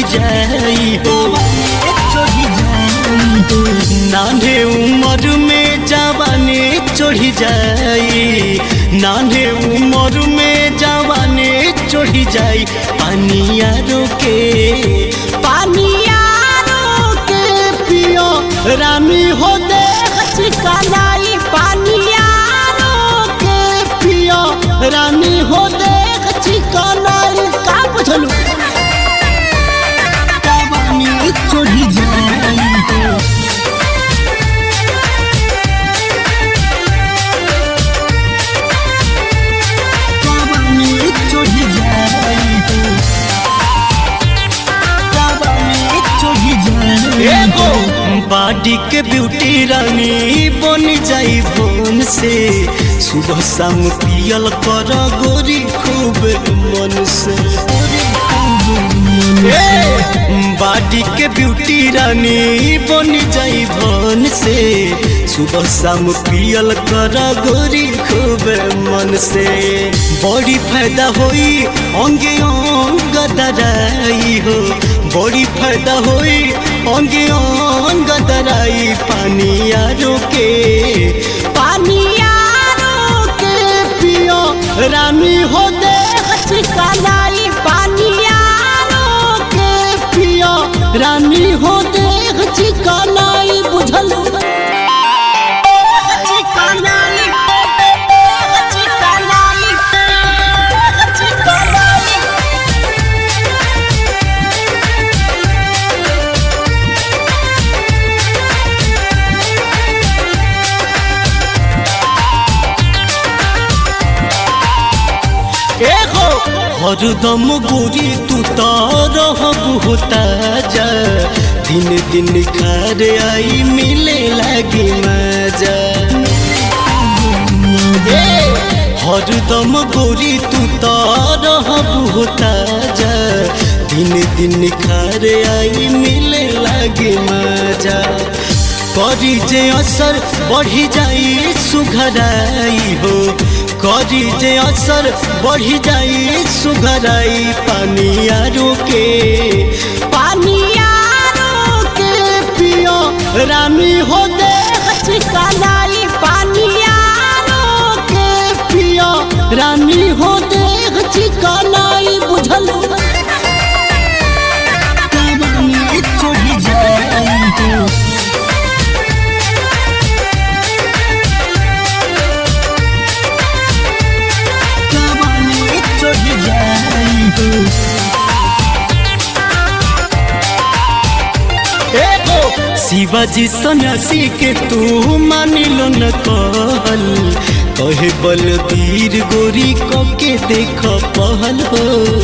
जाई हो नान्हे उम्र में जवानी चढ़ी जाई नान्हे उम्र में जवानी चढ़ी जाई पानिया रोके पानिया रोके पियो रानी हो दे चिकनाई पानिया रोके पियो रानी हो दे चिकनाई का बुझलू पानी चढ़ी जाई हो पानी चढ़ी जाई हो पानी चढ़ी जाई एगो बाडी के ब्यूटी रानी बन जाई बोन से सुबह शाम पियल कर गोरी खूब मन से बाडी के ब्यूटी रानी बन जाई भन से सुबह शाम पियल कर गोरी खूब मन से बड़ी फायदा होई अंगे अंग दराई हो बड़ी फायदा होई अंगे अंग दराई पानिया रोके पानिया रोके पियो रानी हो दे चिकनाई पानिया रोके पियो रानी हो दे चिकनाई बुझल चिकनाई चिकनाई चिकनाई एगो हरदम गोरी तू तो रहब होता जा दिन दिन खार आई मिले लगी मजा ए, हरदम गोरी तू तो रहब होता जा दिन दिन खार आई मिले लगी मजा करी जे असर बढ़ी जाई सुघराई हो करी जे असर बढ़ी जाई सुघराई पानिया रोके पानिया रोके पियो रानी हो दे चिकनाई पानिया रोके पियो रानी हो दे चिकनाई बुझल पानी चढ़ी जाई हो पानी चढ़ी जाई हो एगो शिवाजी सन्यासी के तू मानिलो न कहल कहे बलबीर गोरी को के देख पहल हो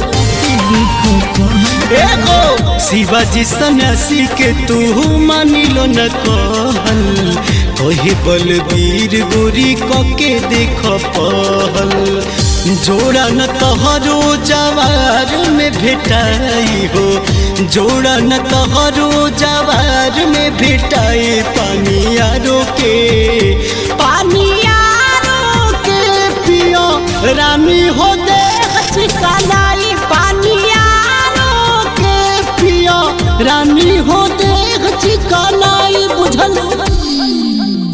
एगो शिवाजी सन्यासी के तू मानिलो न कहल कहे बलबीर गोरी को के देख पहल जोड़ा न तहरो जवार में भेटाई हो जोड़ा न तहरो जवार में भेटाई पानिया रोके पानिया रोके पियो रानी हो दे चिकनाई पानिया रोके पियो रानी